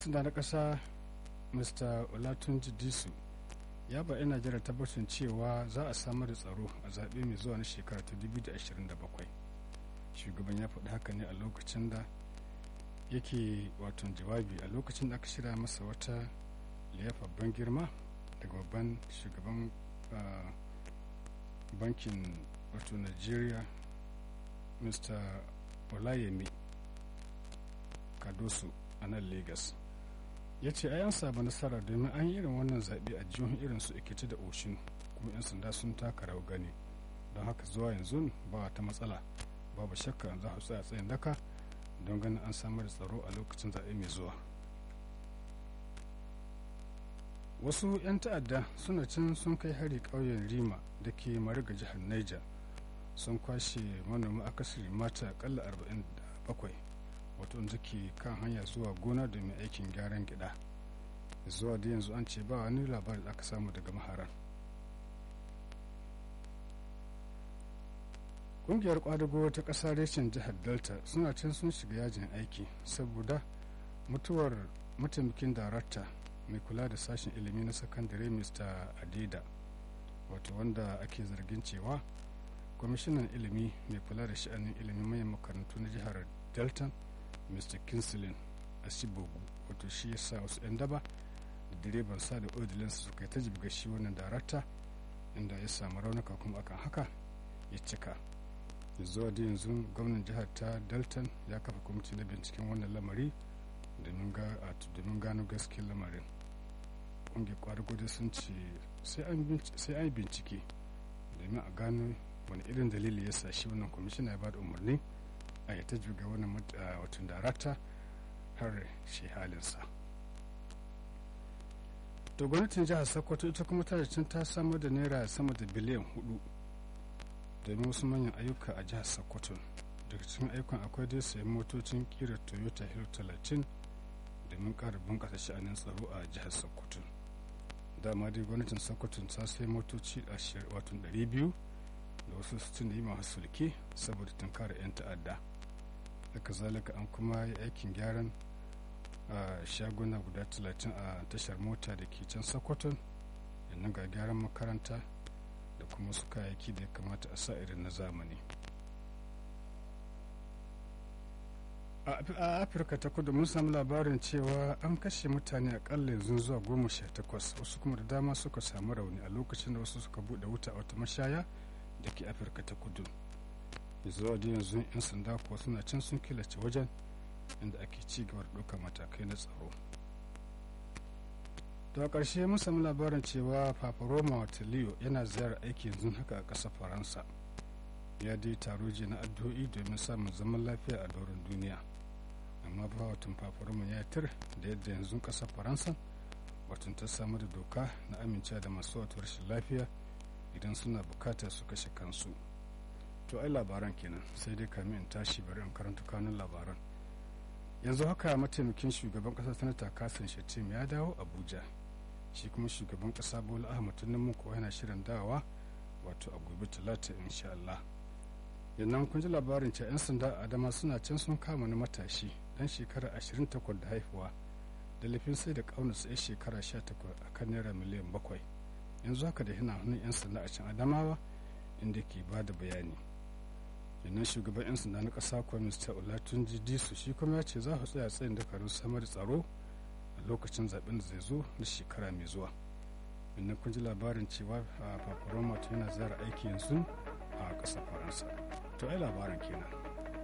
sanda na ƙasa mr olatunji disu ya ba 'yan najeriya tabbacin cewa za a samar da tsaro a zaɓe mai zuwa na shekara ta 2027 shugaban ya faɗi haka ne a lokacin da yake wato jawabi a lokacin da aka shirya masa wata liyafa ban girma daga babban shugaban bankin wato nigeria mr olayemi kadoso a nan lagos ya ce an samu nasara domin an yi irin wannan zaɓe a jihohin irin su ikiti da oshin kuma 'yan sanda sun taka rawar gani don haka zuwa yanzu ba ta matsala babu shakka za su tsaya tsayin daka don ganin an samar da tsaro a lokacin zaɓe mai zuwa wasu 'yan ta'adda suna can sun kai hari ƙauyen rima da ke mariga jihar niger sun kwashe manoma akasari mata akalla 47 wato wanda ke kan hanya zuwa gona domin aikin gyaran gida zuwa da yanzu an ce ba wani labari da aka samu daga maharan ƙungiyar kwadago ta ƙasa reshen jihar delta suna can sun shiga yajin aiki saboda mutuwar mataimakin darakta mai kula da sashen ilimi na sakandare mr adida wato wanda ake zargin cewa kwamishinan ilimi mai kula da sha'anin ilimin mayan makarantu na jihar delta mr kinslin asibogu wato shi ya sa wasu 'yan daba da direban sa da odilinsu suka yi ta jibga shi wannan darakta inda ya samu raunuka kuma akan haka ya cika zuwa da yanzu gwamnan jihar ta dalton ya kafa kwamiti na binciken wannan lamari domin gano gaskiyar lamarin ƙungiyar kwaragwado sun ce sai an yi bincike domin a gano wani irin dalili ya sa shi wannan kwamishina ya ba da umarni a yi ta juga wannan watan darakta har shi halinsa to gwamnatin jihar sokoto ita kuma tana cin ta samar da naira sama da biliyan hudu domin wasu manyan ayyuka a jihar sokoto daga cikin ayyukan akwai dai sayan motocin kira toyota hill 30 domin ƙara bunƙasa sha'anin tsaro a jihar sokoto dama dai gwamnatin sokoto ta sai motoci wato 200 da wasu sittin da yi masu sulke saboda tunkara 'yan ta'adda haka zalika an kuma yi aikin gyaran a shaguna guda 30 a tashar mota da ke can sokoton yannan ga gyaran makaranta da kuma su kayayyaki da ya kamata a sa irin na zamani a afirka ta kudu mun samu labarin cewa an kashe mutane akalla yanzu zuwa goma sha takwas wasu kuma da dama suka samu rauni a lokacin da wasu suka bude wuta a wata mashaya da ke afirka ta kudu zuwa da yanzu 'yan sanda kuwa suna can sun killace wajen inda ake ci gaba da ɗaukar matakai na tsaro da ƙarshe mun samu labarin cewa papa roma watalio yana ziyarar aiki yanzu haka a ƙasar faransa ya dai taro je na addu'o'i domin samun zaman lafiya a doron duniya amma ba watan papa roma ya tir da yadda yanzu ƙasar faransa watan ta samu da doka na amincewa da masu wato rashin lafiya idan suna bukata su kashe kansu to ai labaran kenan sai dai kamin in tashi bari in karanta kanun labaran yanzu haka mataimakin shugaban kasa sanata kasan shatim ya dawo abuja shi kuma shugaban kasa bola ahmad tinubu kuwa yana shirin dawowa wato a gobe talata insha Allah yannan kun ji labarin cewa 'yan sanda adama suna can sun kama na matashi dan shekara 28 da haihuwa da laifin sai da kauna tsaye shekara 18 a kan naira miliyan bakwai yanzu haka da hina hannun 'yan sanda a can adamawa inda ke ba da bayani yannan shugaban 'yan sanda na ƙasa kuwa mr olatunji disu shi kuma ya ce za su tsaya tsayin dakarun samar tsaro a lokacin zaben da zai zo na shekara mai zuwa yannan kun ji labarin cewa a paparoma yana zara aiki yanzu a ƙasar faransa to ai labarin kenan